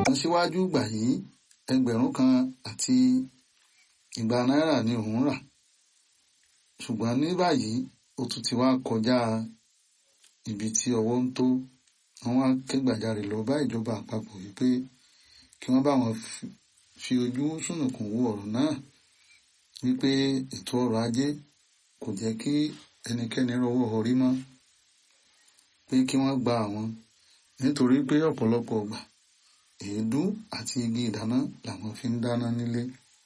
síwájú gbà yìí ẹgbẹ̀rún kan àti igba náírà ni òun rà ṣùgbọ́n ní báyìí ó tún ti wá kọjá ibi tí ọwọ́ ń tó wọ́n wá ké gbàjarè lọ bá ìjọba àpapọ̀ wípé kí wọ́n bá wọn fi ojú sùnùkùn wo ọ̀rọ̀ náà wípé ètò ọrọ̀ ajé kò jẹ́ kí ẹnikẹ́ni rọwọ́ orí mọ́ pé kí wọ́n gba àwọn nítorí pé ọ̀pọ̀lọpọ̀ ọgbà èédú àti igi ìdáná làwọn fi ń dáná nílé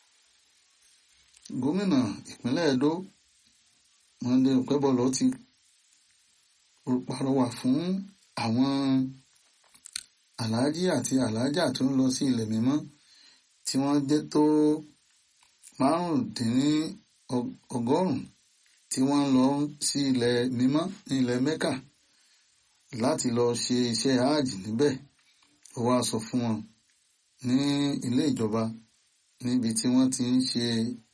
gómìnà ìpínlẹ̀ Ẹdó Monday Okebọlọ ti pàrọwà fún àwọn aláàjì àti aláàjà tó ń lọ sí ilẹ̀ mímọ́ tí wọ́n jẹ́ tó márùndínní ọgọ́rùn-ún tí wọ́n lọ sí ilẹ̀ mímọ́ ní ilẹ̀ Mẹ́kà láti lọ ṣe iṣẹ́ hajj níbẹ̀ ó wá sọ fún wọn ní ilé ìjọba níbi tí wọ́n ti ń ṣe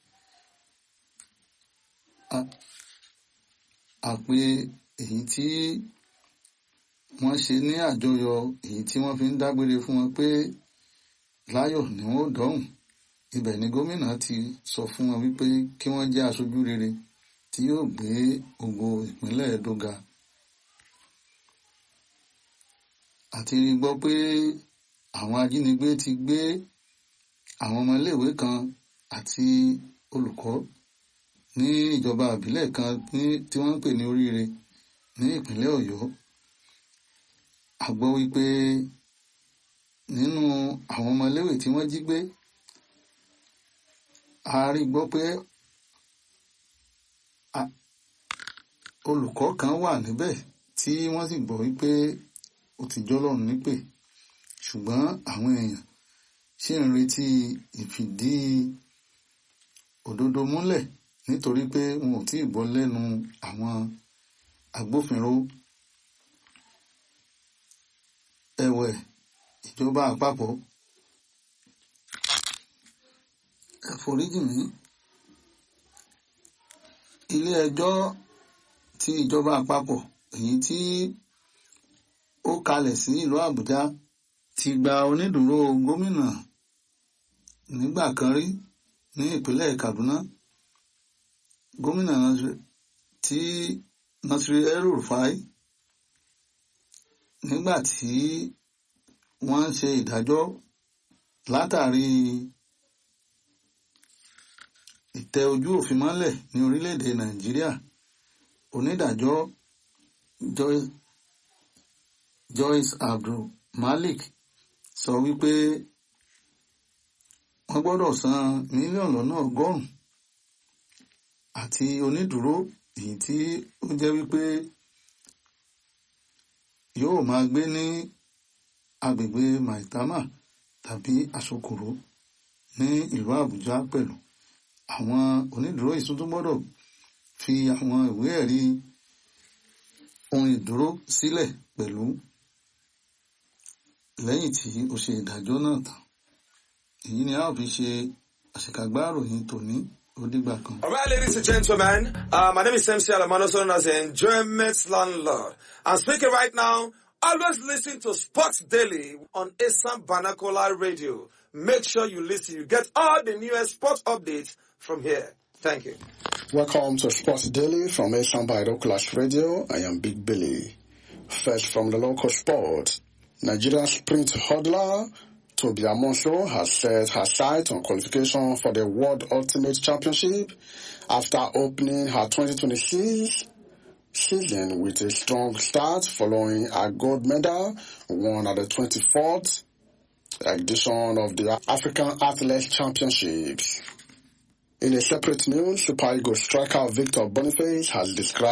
àpè èyí tí wọ́n ṣe ní àjọyọ̀ èyí tí wọ́n fi ń dágbére fún wọn pé láyọ̀ ni wọ́n dọ̀hùn ibẹ̀ ni gómìnà ti sọ fún wọn wípé kí wọ́n jẹ́ aṣojú rere tí yóò gbé ògo ìpínlẹ̀ Ẹdó ga àti gbọ́ pé àwọn ajínigbé ti gbé àwọn ọmọléèwé kan àti olùkọ́ ní ìjọba àbílẹ̀ kan tí wọ́n ń pè ní Oríire ní ìpínlẹ̀ Ọ̀yọ́ a gbọ́ wípé nínú àwọn ọmọléèwé tí wọ́n jí gbé a rí gbọ́ pé olùkọ́ kan wà níbẹ̀ tí wọ́n sì gbọ́ wípé ó ti jọ́lọ́run nípè ṣùgbọ́n àwọn èèyàn ṣì ń retí ìfìdí òdodo múlẹ̀ nítorí pé wọn ò tí ì gbọ́ lẹ́nu àwọn agbófinró ẹ̀wẹ̀ ìjọba àpapọ̀ ẹ foríjì mí ilé ẹjọ́ ti ìjọba àpapọ̀ èyí tí ó kalẹ̀ sí ìlú Àbújá ti gba onídùúró gómìnà nígbà kan rí ní ìpínlẹ̀ Kaduna gómìnà tí Nasir El-Rufai nígbà tí wọ́n ń ṣe ìdájọ́ látàrí ìtẹ ojú òfin mọ́lẹ̀ ní orílẹ̀-èdè Nàìjíríà onídàájọ́ Joyce Joyce Abdul Malik sọ wípé wọ́n gbọ́dọ̀ san mílíọ̀nù lọ́nà ọgọ́rùn-ún àti onídùúró èyí tí ó jẹ́ wípé yóò máa gbé ní agbègbè Maitama tàbí Asokoro ní ìlú Àbújá pẹ̀lú àwọn onídùúró yìí tún gbọ́dọ̀ fi àwọn ìwé ẹ̀rí ohun ìdúró sílẹ̀ pẹ̀lú lẹ́yìn tí ó ṣe ìdájọ́ náà tán èyí ni a ó fi ṣe àṣekágbá ìròyìn tòní ó dìgbà kan. All right, ladies and gentlemen, uh, my name is MC Alamano, known as the Enjoyment Landlord. I'm speaking right now. Always listen to Sports Daily on Assam Banakola Radio. Make sure you listen. You get all the newest sports updates from here. Thank you. Welcome to Sports Daily from Assam Binoculars Radio. I am Big Billy. First from the local sport. Nigeria sprint hurdler Toby Amonsho has set her sight on qualification for the World Ultimate Championship after opening her 2026 season with a strong start following a gold medal won at the 24th edition of the African Athletics Championships. In a separate news, Super Eagles striker Victor Boniface has described